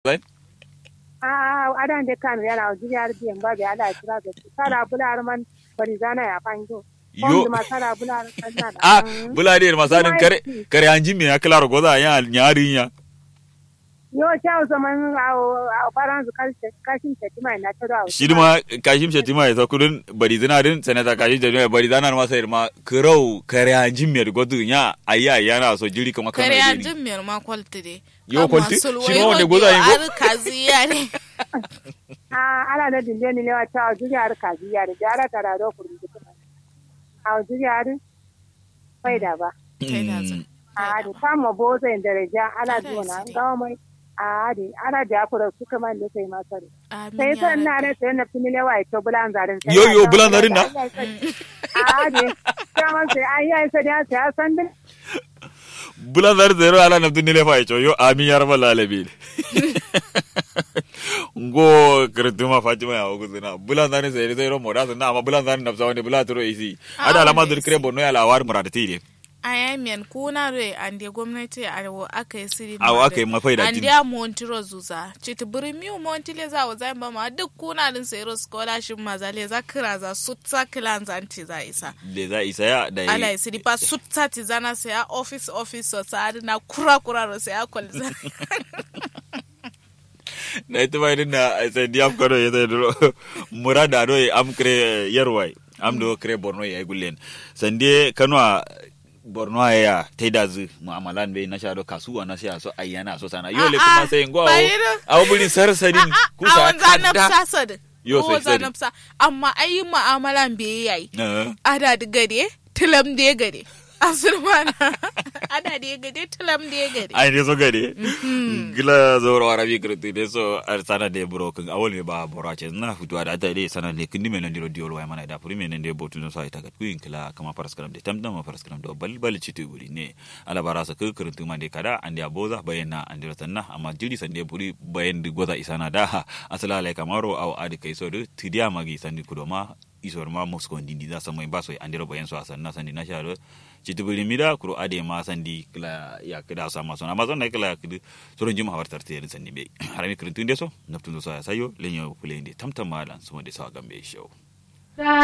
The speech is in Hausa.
a adan de kan yana jiri har biyan ba da ala kira da sala bular man bari zana ya fanjo yo ma sala bular kan na ah bulade masanin kare kare anji me aklar goza ya nyari ya yo chao zaman a a faran su kashin shetima na taro shi ma kashim shetima ya kudin bari zina din sanata kashim shetima bari zana ma sai ma kirau kare anji me godu ya ayya yana so jiri kuma kan kare anji me ma kwalti de yo kwalti shi ma wanda goza yin ko kaziya ne a ala da dinde ni lewa chao jiri har kaziya da ara tara do kurun a jiri har faida ba a da kama boza in daraja ala zuwa na gawa mai a da ana da akura su kama da sai masar sai san na ne sai na fini lewa ito bulan zarin yo yo bulan zarin na a da kama sai an yi sai da sai san din bulan zarin zero ala na fini lewa ito yo amin ya rabbal alamin ngo kirtuma fatima ya ogu zina bulan zarin sai zero moda na amma bulan zarin na wani bulan turo isi ada alama dur kire bonno ya lawar muradati ne ayamiyan kuna re ande gwamnati awo aka yi siri awo aka yi mafai da ande a montiro zuza chiti buri miu montile za wa zai ma duk kuna din sayro scholarship ma za le za kira za sutsa kilan za anti za isa le za isa ya da ala siri pa sutsa ti zana sai a office office so sa na kura kura ro sai a kwalza na ita bai dinna sai diam kodo ya da murada do am kre yarwai am do kre borno ya gullen sande kanwa borno ya ta da zu mu'amalan bai na shado kasuwa na siya so ayyana so sana yole kuma sai ngo awo buri sarsadin kusa kada yo sai sai nafsa amma ayi mu'amalan bai yayi ada da gade tilam da gade asurmana ada da gade tilam da gade ai ne so gade gila zoro arabi kirti ne so ar sana de broken awol me ba borace na futuwa da ta de sana ne kindi men ndiro diol way mana da puri men de botu no sai tagat kuin kila kama paraskram de tamdam paraskram do bal bal citu buri ne ala barasa ke kirti man de kada andi aboza bayana andiro tanna amma jiri sande buri bayan di goza isana da asala lai kamaro aw adi kai so de tidia magi sandi kudoma isor ma mosko ndindi da samai baso andiro bayan so asanna sandi na sharo citibili mida kuro ade ma sandi kila ya kida sa ma sona amazon na kila kidi soron jima hawartar te sandi be harami kirin tunde so naftun so ya sayo lenyo kulende tamtam malan sumo de sa gambe show